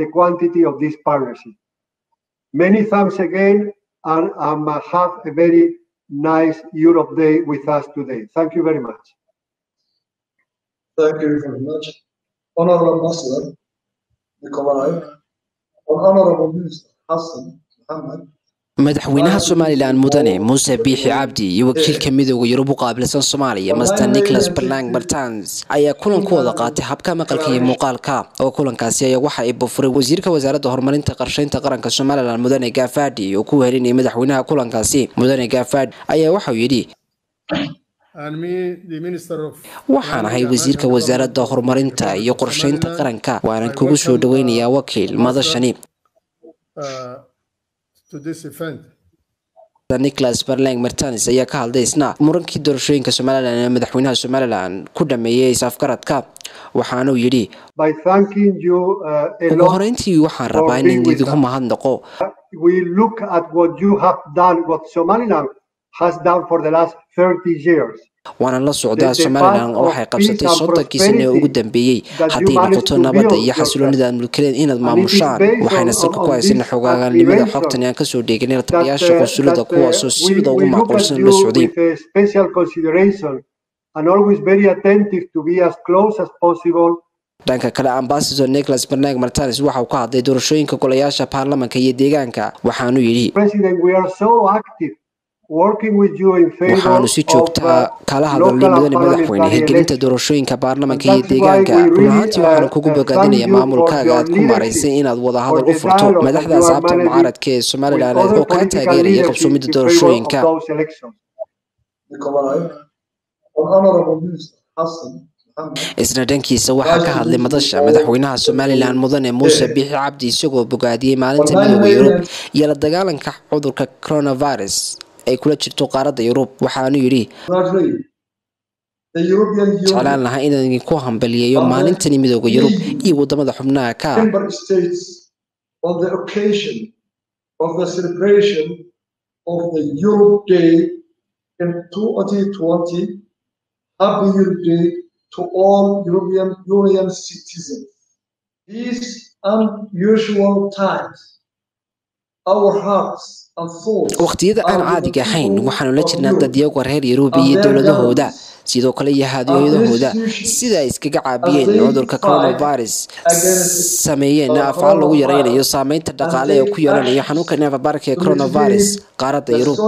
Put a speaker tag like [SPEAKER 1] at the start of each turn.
[SPEAKER 1] the quantity of this partnership. Many thanks again and um, have a very nice Europe Day with us today. Thank you very much.
[SPEAKER 2] Thank you very much. Honorable Ambassador Nikolai and Honorable Minister Hassan Mohammed
[SPEAKER 3] madaxweynaha somalilan mudane muuse biixi cabdi iyo wakiilka midooda yurub u qaabilsan soomaaliya master nicholas berlang bartans ayaa kulankooda qaatay habka maqalka iyo muuqaalka oo kulankaasi ayaa waxa ay bufuray wasiirka wasaaradda horumarinta qarshaynta qaranka somalilan mudane gaafadi oo ku wehelinayay madaxweynaha kulankaasi mudane gaafadi ayaa waxauu yidhi waxaan ahay wasiirka wasaaradda horumarinta iyo qorshaynta qaranka waanan kugu soo dhaweynayaa wakiil madashani nicholas berlang martanis ayaa ka hadlay isna murankii doorashooyinka somalilan ee madaxweynaha somalilan ku dhameeyay is-afgaradka waxaanuu yidhi ugu horeyntii waxaan rabaa inaan idinku mahadnaqo waana la socdaa somalilan waxay qabsatay soddonkii sane ee ugu dambeeyey hadday noqoto nabadda iyo xasiloonida aad mulkileen inaad maamushaan waxayna salka ku haysana xogaagalnimada xogtan aan kasoo dheeganay taliyaasha qunsulada kuwaasoo sida ugu macquulsan la socday dhanka kale ambasador nicholas bernak martanis waxa uu ka hadlay doorashooyinka golayaasha baarlamanka iyo deegaanka waxaanuu yidhi waxaanu si joogtaa kala hadalnay mudane madaxweyne hirgelinta doorashooyinka baarlamanka iyo deegaanka run ahaantii waxaanu kugu bogaadinayaa maamulkaaga aad ku maraysay inaad wadahadal u furto madaxda asxaabta mucaaradka ee somalilan oo kaa taageeraya qabsoomida doorashooyinka isna dhankiisa waxaa ka hadlay madasha madaxweynaha somalilan mudane muuse biixi cabdi isagoo bogaadiyey maalinta midooda yurub iyo la dagaalanka cudurka coronavirus ay kula jirto qaaradda yurub waxaanu yidhi jeclaan lahaa inaan idinku hambaliyeeyo maalintani midooda yurub iyo wadamada xubnaha ka
[SPEAKER 2] Happy Europe Day to all European Union citizens. These unusual times, our hearts
[SPEAKER 3] waqtiyada aan caadiga ahayn waxaanu la jirnaa dadyaga reer yuruubi iyo dowladahooda sidoo kale iyo haadiyadahooda sida ay iskaga caabiyeen cudurka coronavirus sameeyeen afaal lagu yaraynayo saameynta dhaqaale ee ku yeelanayo xanuunka neefabaarka ee coronavirus qaaradda yurub